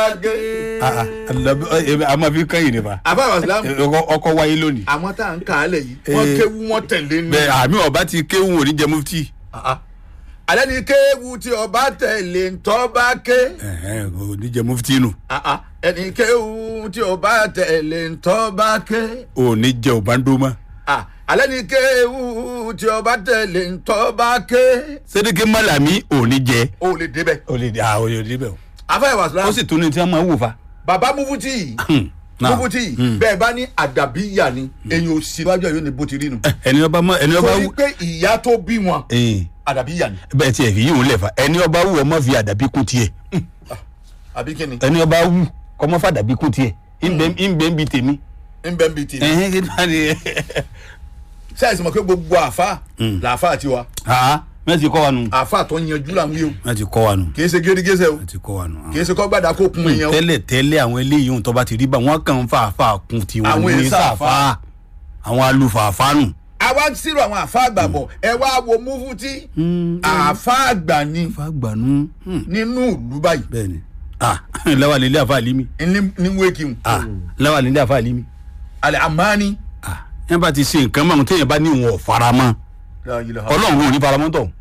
ké. Ah, ah, Àlàbí- ẹ, a máa fi kẹ́yìn nípa àfa wàsílámù ọkọ wáyé lónìí àwọn tá à ń kà á lẹ̀ yìí wọ́n Eh. kéwu wọ́n tẹ̀lé ní. bẹ́ẹ̀ àmì ọba ti kéwù òní jẹ mufti Ah, ah. alẹ́ ni kéwu tí ọba tẹ̀lé ntọ́ bá ké. Ẹ̀hẹ́n, òní jẹ mufti nù Ah, ah. ẹni kéwu tí ọba tẹ̀lé ntọ́ bá ké. òní jẹ òbándómà Ah, alẹ́ ni kéwu tí ọba tẹ̀lé ntọ́ bá ké. sẹ́díkì mọ́làmí òní jẹ o lè débẹ̀. ó lè dé àwọn yóò débẹ̀ o àfa ó wàsílámù sì tún ní tí wọ́n máa wò fa. bàbá mufuti yìí náà. mufuti yìí bẹ́ẹ̀ bá ní àdàbíyà ni èyàn ò sí lọ́jọ́ yóò ní bó ti rí nu. ẹni ọba mọ ẹni ọba torí wù pé ìyá tó bí wọn ẹ̀ẹ́n, àdàbíyà ni bẹ́ẹ̀ tiẹ̀ fi yíwọ̀n lẹ̀ fa ẹni ọba wù ọmọ fi àdàbí kún tiẹ̀ àbí kíni ẹni ọba wù kọ́mọ́ fàdàbí kún tiẹ̀ ìbẹ́ ń bi tèmi. ń bẹ́ẹ̀ bí tèmi. ẹ̀hẹ́n, kí náà ni sẹ́yìn mọ̀ pé gbogbo àfa làáfà tiwa ah mẹ́tì kọ́ wa nù àfa tó yanjú làwọn yìí o mẹ́tì kọ́ wa nù kì í ṣe gérégésẹ o mẹ́tì kọ́ wa nù. kì í ṣe kọ́ gbàdá kó kun èèyàn o tẹ́lẹ̀ tẹ́lẹ̀ àwọn eléyìí ohun tó bá ti rí bá wọn kàn ń fa àfa kun tiwọn Àwọn ní èsà àfà. sàfà àwọn alùfààfà nù. àwa ń sírò àwọn àfa àgbà bọ̀ ẹ wá wo mufuti àfa àgbà ni àfa gbànú nínú ìlú báyìí bẹ́ẹ̀ ni ah lẹ́wà nílé àfa àlímì ní ní wéèkì ah lẹ́wà nílé àfa àlímì alẹ́ àmàní. ah yẹn bá ti ṣe nǹkan mọ́ àwọn téèyàn bá ní ìwọ̀n faramọ́ ọlọ́run ò ní faramọ́ tọ̀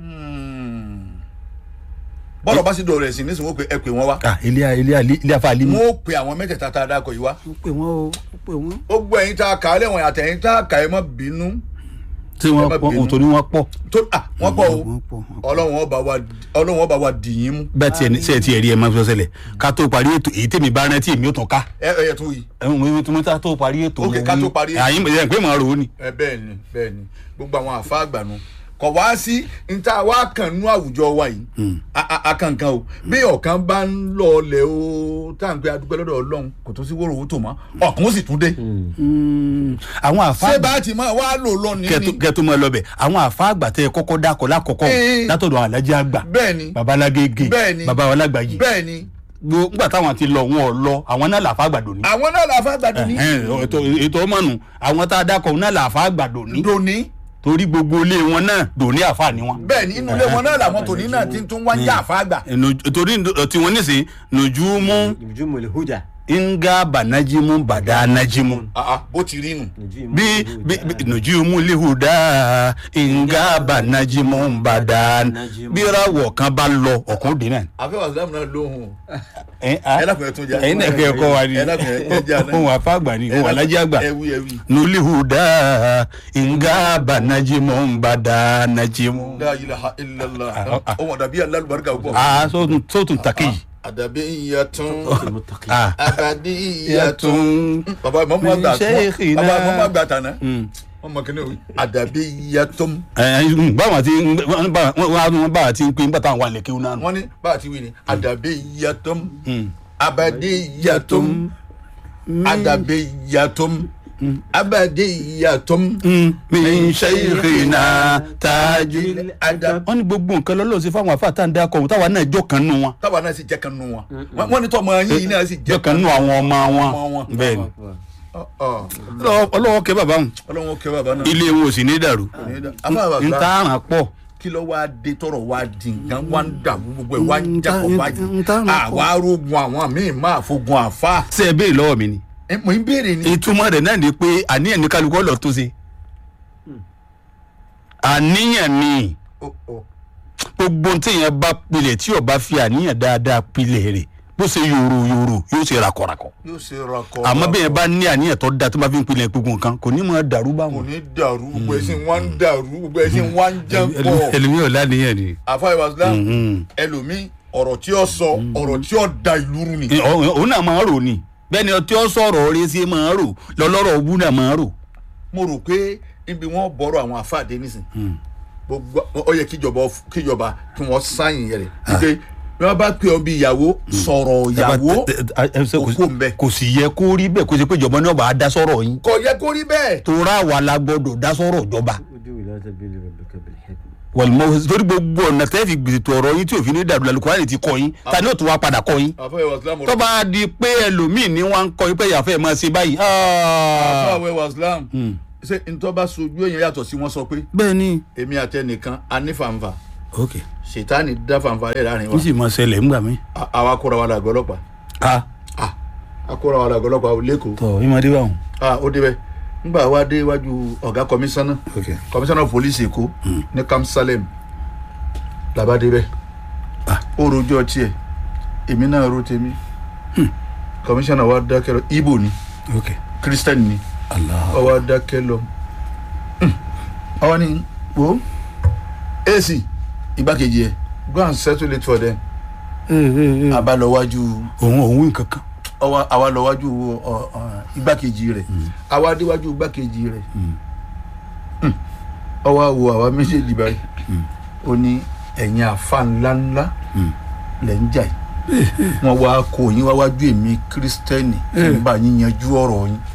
bọ́lọ̀ bá sì dọ̀rọ̀ ẹ̀sìn nísìnyí wọ́n pe ẹ pè wọ́n wá ah ilé ilé ilé àfa àlímì. wọ́n ó pe àwọn mẹ́tẹ̀ẹ̀ta tá a dákọ̀ yìí wá ó pè wọ́n o ó pè wọ́n. ó gbọ́ ẹ̀yin tá a kà á lẹ́wọ̀n àtẹ̀yìn tá a kà ẹ̀ mọ́ bínú tí wọ́n ẹ má pọ̀ bínú. ohun tó ní wọ́n pọ̀. tó à wọ́n pọ̀ o wọ́n pọ̀, wọ́n pọ̀. ọlọ́run ọba wa ọlọ́run ọba wa dìyín mú bẹ́ẹ̀ tiẹ̀ ní sẹ́ẹ̀ tiẹ̀ rí ẹ máa fi ṣẹlẹ̀ ká tó parí ètò èyí tèmi bá rántí èmi ò tún ká. ẹ ẹ tó yìí ẹ̀hún mi tún ká tó parí ètò. Ok, ká tó parí ètò. àyìn ẹ̀ pé màá rò ó ni. ẹ bẹ́ẹ̀ ni bẹ́ẹ̀ ni gbogbo àwọn àfa àgbànú kọ̀ wá sí níta wá kàn nú àwùjọ wa yìí A- a- akankan o bí ọ̀kan bá ń lọ ọlẹ̀ o tá à ń pẹ́ adúpẹ́ lọ́dọ̀ ọlọ́run kò tó sí wóró owó tó mọ́ ọ̀kan ó sì tún dé àwọn àfa ṣé bá ti máa wá lò lọ ní kẹtù ni kẹtù mọ lọbẹ àwọn àfa àgbà tẹ kọ́kọ́ dákọ lákọ̀ọ́kọ́ Eh. látọ̀dọ̀ àwọn alájẹ àgbà bẹ́ẹ̀ ni babalágége Bẹ́ẹ̀ ni. babalágbàjì bẹ́ẹ̀ ni gbogbo nígbà táwọn ti lọ wọn ò lọ àwọn náà làfa àgbàdo ní. àwọn náà làfa àgbàdo ní ètò ètò ọmọnù àwọn tá a dákọ náà làfa àgbàdo ní dòní torí gbogbo ilé wọn náà dòní àfa ni wọn. bẹ́ẹ̀ ni inú ilé wọn náà làwọn tòní náà ti tún wá ń jà àfa àgbà Ẹnu- torí tiwọn nísìnyí nùjúmú نجوم الهدى nga banajimu bada najimu. Ah, ah, bó ti rí nù. نجوم bí bí bí nujumu lihuda nga banajimu bada bí ìràwọ̀ kan bá lọ ọ̀kan òde náà. àfẹ́wà sàlámù náà lóhùn ẹ ẹ dákun ẹ tún jà ẹyin náà kẹ́ ẹ kọ́ wa ni ẹ dákun ẹ tún jà náà. ohun àfa àgbà ni ohun alájẹ àgbà ẹ wí ẹ wí. nulihuda nga banajimu bada najimu. la ilaha illallah Ah, ah. ọmọ dàbí alálùbáríkà púpọ̀. aa sótun sótun taki. àdàbí iyatun المتقين aa abadi iyatun. yàtún. bàbá ìmọ̀mú àgbà Min shaykhina. bàbá ìmọ̀mú àgbà tànà. wọ́n mọ̀ kíní o àdàbí iyatun. báwọn ti wọn bá ti ń pín bàtà àwọn àlèkè náà nù. wọ́n ní bá a ti wí ni àdàbí iyatun abadi iyatun àdàbí iyatun abadi iyatun. min shaykhina tajú. àdàbí. wọ́n ní gbogbo nǹkan lọ́lọ́ sí fáwọn afáàtà ń dákọ̀ ọ̀hún táwa náà jọ kan nù wọn. táwa náà sì jẹ́ kan nù wọn. Wọ́n- wọ́n ní tọ́ ọmọ yín yìí náà sì jọ jẹ́ kan nù àwọn ọmọ Ọmọ wọn. wọn. bẹ́ẹ̀ ni Ọ̀, ọ̀. Ọlọ́wọ́- ọlọ́wọ́ kẹ́ bàbá wọn ọlọ́run ó kẹ́ bàbá náà. ilé wọn ò sì ní dàrú. àbá n bàbá ta àràn pọ̀. kí ló wá dé tọrọ wá di nǹkan wá ń dàrú gbogbo ẹ wá ń Mm, jápọ̀ ta- báyìí mm, ta- àwa arógun àwọn míì máa fogun àfa ṣé ẹ béèrè lọ́wọ́ mi ni. ẹ mọ̀ ń béèrè ni. ìtumọ̀ rẹ̀ náà ni pé àníyàn ní kálukú ọ̀lọ́ tó ṣe. àníyàn ni Ó, ó. gbogbo téèyàn bá pilẹ̀ tí ó bá fi àníyàn dáadáa pilẹ̀ rẹ̀ bó ṣe yòrò yòrò yóò ṣe rakọ̀rakọ̀. yóò ṣe rakọ. àmọ́ bẹ́ẹ̀ bá ní àníyàn tó da tó bá fi ń pilẹ̀ gbogbo nǹkan kò ní mọ̀ dàrú bá kò wọn. ní dàrú gbogbo ẹ sì wá ń dàrú gbogbo ẹ sì wá ń jẹ́ pọ̀. ẹlòmíì ò láníyàn ni. àfa ìwàsílám Mhm. ẹlòmíì ọ̀rọ̀ tí ó sọ ọ̀rọ̀ tí ó da ìlú rú ni. Ẹ, ọ- òun náà máa ń rò ni bẹ́ẹ̀ ni ọtí ọ sọ̀rọ̀ orí sí máa ń rò lọ́lọ́rọ̀ òbú náà máa ń rò. mo rò pé ibi wọn bọ̀rọ̀ àwọn àfáàdé nísìn gbogbo ó yẹ kíjọba kíjọba kí wọ́n sáyìn rẹ̀ wípé bí wọ́n bá pè ọ́ bí ìyàwó sọ̀rọ̀ ìyàwó òkú mbẹ. kò sì yẹ kó rí bẹ́ẹ̀ kó ṣe pé ìjọba náà bá a dá sọ̀rọ̀ yín kò yẹ kó rí bẹ́ẹ̀. torá wa la gbọ́dọ̀ dá sọ̀rọ̀ ìjọba ادعو الى سبيل ربك بالحكمه wàlúmọ torí gbogbo ọ̀nà tẹ́ fi gbèsè tó ọ̀rọ̀ yín tí òfin ní dàrú lálùkùránì ti kọ́ yín ta ni ó tún wá padà kọ́ yín àfọwẹ́ wàsílám tó bá di pé ẹlòmíì ní wọn ń kọ́ yín pé ìyàfẹ́ máa ṣe báyìí. ah. àfọwẹ́ wàsílám ṣé ntọ́ bá sojú èèyàn yàtọ̀ sí wọn sọ pé bẹ́ẹ̀ ni. èmi àtẹnìkan a ní fàǹfà ok ṣètánì dá fàǹfà rẹ̀ láàrin wa n sì máa ṣẹlẹ̀ ńgbà mí. À- àwa kóra wa làgbọ́ ọlọ́pàá a ah akóra wa làgọ́lọ́pàá ò lẹ́kọ̀ọ́ tọ ìmọ̀dé bá wọn. ah ó débẹ̀ nígbà wa dé iwájú ọ̀gá kọmíṣánná ok kọmíṣánná pólísì èkó ní kamsalem làbá débẹ̀ Ah. ó rojọ́ tiẹ̀ èmi náà ro tèmi kọmíṣánná wa dákẹ́ lọ ibo ni ok christian ni allah ọwọ́ dákẹ́ lọ ọwọ́ ni wo ac igbákejì ẹ̀ go and settle it for them abalọwájú òun òun wí kankan. ọwọ́ àwa lọ́wájú ọ, ọ, igbákejì rẹ̀ àwa déwájú igbákejì rẹ̀ ọwọ́ àwọ àwa méjèèjì báyìí ó ní ẹ̀yin àfa ńláńlá lẹ̀ ń jà yìí wọ́n wá kó yín wá wájú èmi kírísítẹ́nì kí n bá yín yanjú ọ̀rọ̀ yín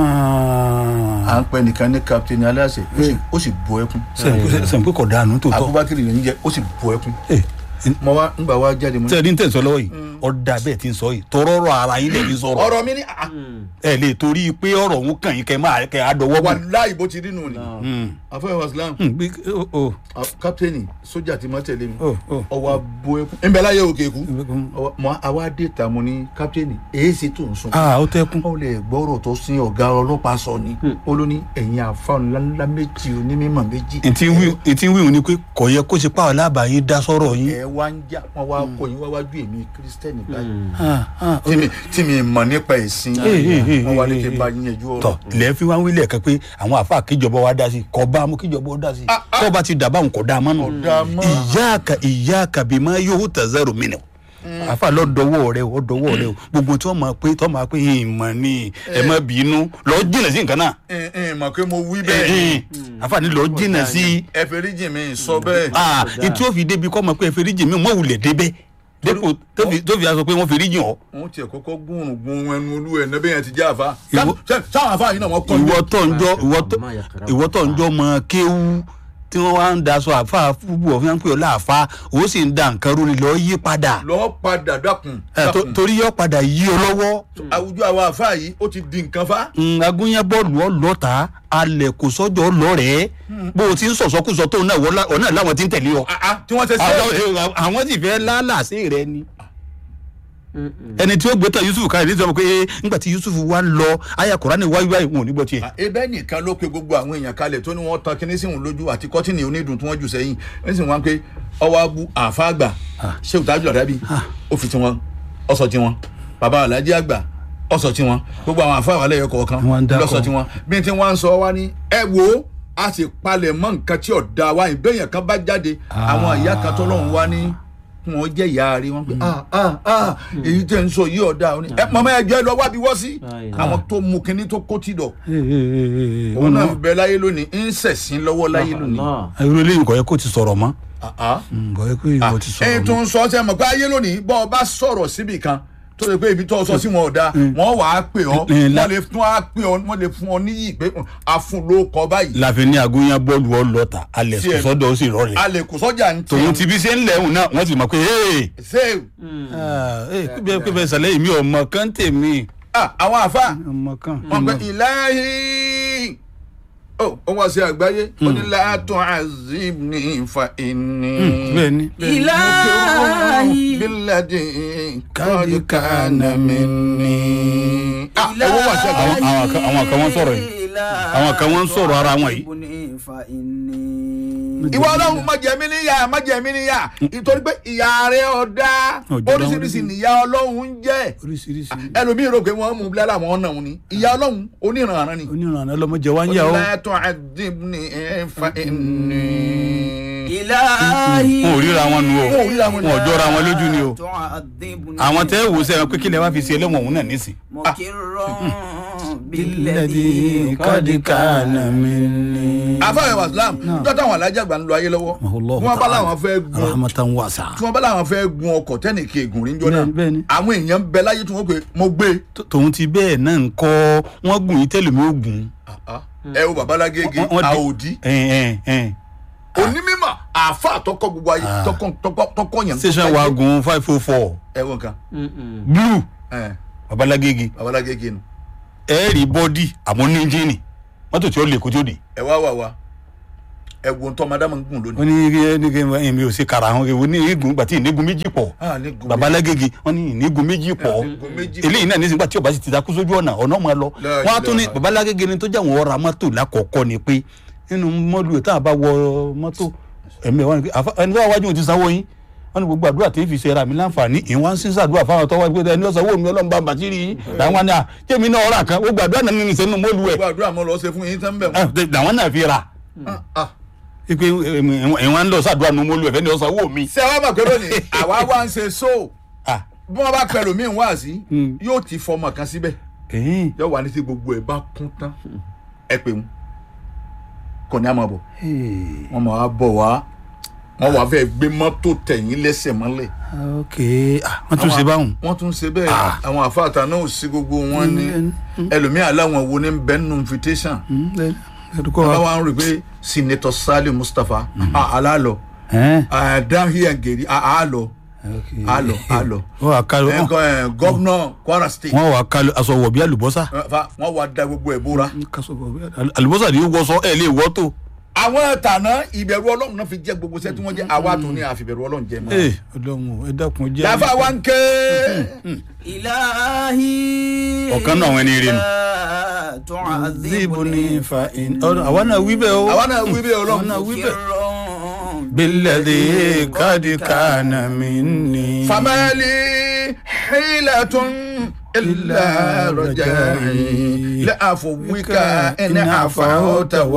à ń pẹ́ nìkan ní kapitẹ́nì aláṣẹ ó sì- ó sì bọ́ ẹkún sẹ́yìn pé kò dànù tó tọ́. abubakar lè ń jẹ ó sì bọ́ ẹkún Eh, mo wá ńgbà wá jáde mo ní. tẹ́lẹ̀ ní tẹ̀sán lọ́wọ́ yìí ọ̀dà bẹ́ẹ̀ ti ń sọ yìí tọrọrọ ara yín lè fi sọ̀rọ̀ ọ̀rọ̀ mi ní ah, ẹ lè torí pé ọ̀rọ̀ òun kàn yín kẹ́ máa kẹ́ àdọ́wọ́ bọ̀. wàláì bó ti rí nù ni àfọwọ́ wàsílám kapitẹ́nì sójà ti mọ́ tẹ̀lé mi ọwọ́ abo ẹkún ńbẹ láyé òkè kú Ọwọ́- mọ àwa dé ta mo ní kapitẹ́nì èyí sì tó ń sun. aa ó tẹ́kún. ó lè gbọ́rọ̀ tó sin ọ̀gá ọlọ́pàá sọ ni ó ló ní ẹ̀yin àfa ńláńlá méjì onímọ̀ méjì ìtì wí ìtì wí òun ni pé kò yẹ kó ṣe pàwọn alábàá yín dá sọ̀rọ̀ yín. ẹ wá ń jà wọn wá kọ yín wá wájú èmi kírísítẹ́nì báyìí Ah, ah, tí mi tí mi mọ̀ nípa ẹ̀sìn Eh, eh, eh, wọn wá ní eh, kí n eh. bá yín yanjú tọ ọ̀rọ̀. ilẹ̀ fi wá wílẹ̀ kan pé àwọn àfa kíjọba wa dá sí kò bá mú kíjọba ó dá sí tó bá ti dàbá òun kò dá a mọ́ nù. Kò dáa mọ́. ìyáàkà ìyáàkà bí máa yóò tẹ̀sẹ̀rù mí nù. àfa lọ dọwọ́ rẹ o dọwọ́ rẹ o gbogbo tí wọ́n máa pé tí wọ́n máa pé ìmọ̀ ni ẹ má bínú lọ jìnà sí nǹkan náà. ẹ ẹ mọ̀ pé mo wí bẹ́ẹ̀ àfa ni lọ jìnà sí. ẹ fẹ́ rí jì mí sọ bẹ́ẹ̀. ah etí ó fi débi kọ́ mọ̀ pé ẹ fi rí jì mí mọ̀ wulẹ̀ débẹ̀ dépò tó fi tó fi aṣọ pé wọ́n fi rí jì ọ́. wọn tiẹ̀ kọ́kọ́ gbóòrùn gbóòrùn ẹnu olú ẹ̀ nẹ́bẹ̀ yẹn ti jẹ́ àfa. Ìwọ- Ṣé- sáwọn àfa yìí náà wọ́n kọ́ ìwọ tó ń jọ ìwọ tó ìwọ tó ń jọ mọ kéwú tí wọn wá ń daṣọ àfa fúbù ọfìn à ń pè ọ láàfa òun sì ń da nǹkan rúni lọ yí padà lọ́ọ́ padà dákun. Ẹ, tó- dákun. torí yọ padà yí ọ lọ́wọ́ àwùjọ àwọn àfa yìí ó ti di nǹkan fa. agúnyẹ bọ́ọ̀lù ọlọ́ta alẹ̀ kò sọ́jọ́ lọ́rẹ̀ẹ́ bó o ti ń sọ̀sọ́kùsọ tó náà wọ́n lá- ọ̀nà làwọn ti ń tẹ̀lé ọ. Ah, ah, tí wọ́n ṣe ṣe. àwọn àwọn sì fẹ́ lálàsí rẹ ni ẹni tí ó gbé tán Yusuf káyọ̀ ní sọ pé eh, nígbà tí Yusuf wá ń lọ aya Kùránì wáyé wáyé wọn ò ní gbọ́ tiẹ̀. ebe nìkan ló pe gbogbo àwọn èèyàn kalẹ̀ tó ní wọ́n tan kinní sí òun lójú àti kọ́tìnì onídùn tí wọ́n jù sẹ́yìn ẹ̀ sì wọ́n pé ọwọ́ abu àfa àgbà ṣé òtájú àdábì ó fi tiwọn ọsọ tiwọn bàbá alájí àgbà ọsọ tiwọn gbogbo àwọn àfa àwàlẹ̀ yọ kọ̀ọ̀kan Wọ́n ń dákọ̀. lọ́sọ tiwọn bí tí wọ́n ń sọ wá ní ẹ wo a sì palẹ̀ mọ́ nǹkan tí ọ̀dà wa ìbéèyàn kan bá jáde àwọn ìyá kan tó lọ́hùn wá ní wọn jẹ́ ìyá rí wọn pé ah ah ah èyí tẹ̀ ń sọ yìí ọ̀dà òní ẹ mọ̀mọ́ ẹjọ́ ẹ lọ wábi wọ́ sí àwọn tó mu kinní tó kó tì dọ̀ òun náà ń bẹ láyé lónìí ń ṣẹ̀sìn lọ́wọ́ láyé lónìí. irú eléyìí kò yẹ kó ti sọ̀rọ̀ mọ́ Ah, ah. kò yẹ kó ìwọ ti sọ̀rọ̀ ẹyin tó mọ́. ń sọ ọ́ sẹ́ mọ̀ pé ayé lónìí bọ́ ọ bá sọ̀rọ̀ síbì kan tó lè pé ibi tó sọ sí wọn ò da wọ́n wà á pè ọ́ Eh, la- wọ́n lè fún á pè ọ́ wọ́n lè fún ọ níyì pé mm, a fún ló kọ báyìí láfi ní agúnyán bọ́ọ̀lù ọlọ́ta alẹ̀ Tiẹ̀. sọ́dọ̀ ó sì rọlẹ̀ a lè kó sọ́jà ń tòun ti bí ṣe ń lẹ́hùn náà wọ́n sì mọ̀ pé ee ṣé pípẹ́ pípẹ́ sàlẹ̀ yìí mi ò mọ kán tèmi ah, àwọn àfa ọmọ kan. wọn pe ìlàhí ó ó wá sí àgbáyé ó ní látọ̀ azimni fa inni. bẹ́ẹ̀ ni ilahi biladi kọ́ọ̀dù kàánà mi ní. owó wà sí àgbáyé. Àwọn- àwọn kan- àwọn kan wọ́n sọ̀rọ̀ yìí. Àwọn kan wọ́n ń sọ̀rọ̀ ara wọn yìí. ìwọ ọlọ́run má jẹ mí níyà má jẹ mí níyà nítorí pé ìyá rẹ ọ̀dà Ọ̀jọ̀dá wọn oríṣiríṣi lójú. níyà ọlọ́run ń jẹ́ oríṣiríṣi ẹlòmíì rò pé wọ́n mú bílẹ̀ àwọn ọ̀nà òun ni ìyá ọlọ́run oníranran ni. onírànà lọmọdé wa ń yà ó látọ̀ àdìbní ẹ̀fà ẹ̀ní. wọn ò ríra wọn nu o Wọn ò ríra wọn nu. wọn ò jọra wọn lójú ni o àwọn tẹ́ wò sẹ́yìn pé kí lè wá fi ṣe ẹlẹ́wọ̀n òun náà nísìn. àfàwẹ̀ wàsílám níjọ́ táwọn alájàgbà ń lo ayé lọ́wọ́ tí wọ́n bá láwọn fẹ́ gun rahmatan wasa. tí wọ́n bá láwọn fẹ́ gun ọkọ̀ tẹ́nìkì ègùn rí njọ́ náà Bẹ́ẹ̀ni, bẹ́ẹ̀ni. àwọn èèyàn ń bẹ láyé tí wọ́n pè mo gbé Tó- tòun ti bẹ́ẹ̀ náà ń kọ́ wọ́n gùn yín tẹ́lẹ̀ mi ó gùn. ẹ wo babalágége Wọ́n- wọ́n di- àòdì ẹ̀ẹ́n, ẹ̀ẹ́n, ẹ̀ẹ́n. onímọ̀ àfa àtọkọ gbogbo ayé tọkọ tọkọ tọkọ yẹn. station wa gun five oh four ẹ wo nǹkan blue ẹ, babalágége babalágége nu ẹ rí bọ́dì àmọ́ ní ẹ́ńjìnì mọ́tò tí ó lè kó tí ó dé. ẹ wá wà wá ẹ̀wọ̀n tó ọmọdé máa ń gùn wọ́n lónìí. ní ní kí èmi ò ṣe kara àwọn èwo ní igun gbàtí ìnígun méjì pọ̀ Ah, ní gun babalágége wọ́n ní ìnígun méjì pọ̀ Ìnígun méjì pọ̀. eléyìí náà nísìnyí gbà tí ọba sì ti takú sójú ọ̀nà ọ̀nà máa lọ La wọ́n á tún ní ilaha. babalágége ni tó jẹ́ àwọn ọ̀rọ̀ mọ́tò lákọ̀ọ́kọ́ ni pé nínú mọ́lù tá a bá wọ mọ́tò ẹ̀mí ẹ̀ wọ́n ní pé àfa- ẹni tó wá wájú òun ti sanwó yín wọ́n ní gbogbo àdúrà tí ń fi ṣe ra mi láǹfààní ìwọ́n ń sísá àdúrà fáwọn tó wá pé ẹni ọ̀sán owó mi ọlọ́run bá bàtírí yín làwọn náà jẹ́mi náà ọ̀rà kan gbogbo àdúrà náà nínú ìṣẹ́nu mọ́lù ẹ̀ gbogbo àdúrà mọ́ lọ ṣe fún yín tán bẹ̀ wọ́n. ẹ̀ làwọn náà fi ra Ah, ipe ìwọ̀n ń lọ sàdúrà nínú mọ́lù ẹ̀ fẹ́ni ọ̀sán owó mi. ṣé wàá mọ̀ pé lónìí àwa wá ń ṣe so Ah, bí wọ́n bá pẹ̀lú mi wá sí Mm. yóò ti fọmọ kan síbẹ̀ ẹ̀yìn. yóò wà ní tí gbogbo ẹ̀ bá kún tán ẹ pè wọ́n kò ní àmọ́ bọ̀ wọ́n máa wá bọ̀ wá wọ́n wá fẹ́ gbé mọ́tò tẹ̀yìn lẹ́sẹ̀ mọ́lẹ̀. ok ah wọ́n tún ṣe báwọn. wọ́n tún ṣe bẹ́ẹ̀ Ah. àwọn àfáàtà náà ò sí gbogbo wọn ní ẹlòmíà láwọn wo ní bẹ́ẹ̀ nù invitation ẹdùkọ́ wa. báwa ń rí i pé senator sali mustapha ah, alálọ ẹ̀ ah, down here and geri ah, alọ ok. alọ alọ wọ́n wà ká ẹ kọ ẹ gọ́vnọ̀ kwara state wọ́n wà ká aṣọ wọ̀ bí àlùbọ́sà. ẹ, fa- wọ́n wá da gbogbo ẹ̀ bóra. àlùbọ́sà ni ó wọṣọ ẹ̀ lè wọ́ tó. àwọn tànà ìbẹ̀rù ọlọ́run náà fi jẹ́ gbogbo iṣẹ́ tí wọ́n jẹ́ àwa tó ní àfìbẹ̀rù ọlọ́run jẹ́ mọ́. ee ọlọ́run ẹ dákun jẹ́. láfa wa ń ké ilahi Ọ̀kan náà àwọn ẹni ire nù. zibu ni fa in. ọ̀rọ̀ àwa náà wí bẹ́ẹ̀ o. àwa náà wí bẹ́ẹ̀ ọlọ́run. àwa náà wí bẹ́ẹ̀. bílẹ̀dì kádìkánà mi ní. famali hilatun illa rajai la afuwika in afawta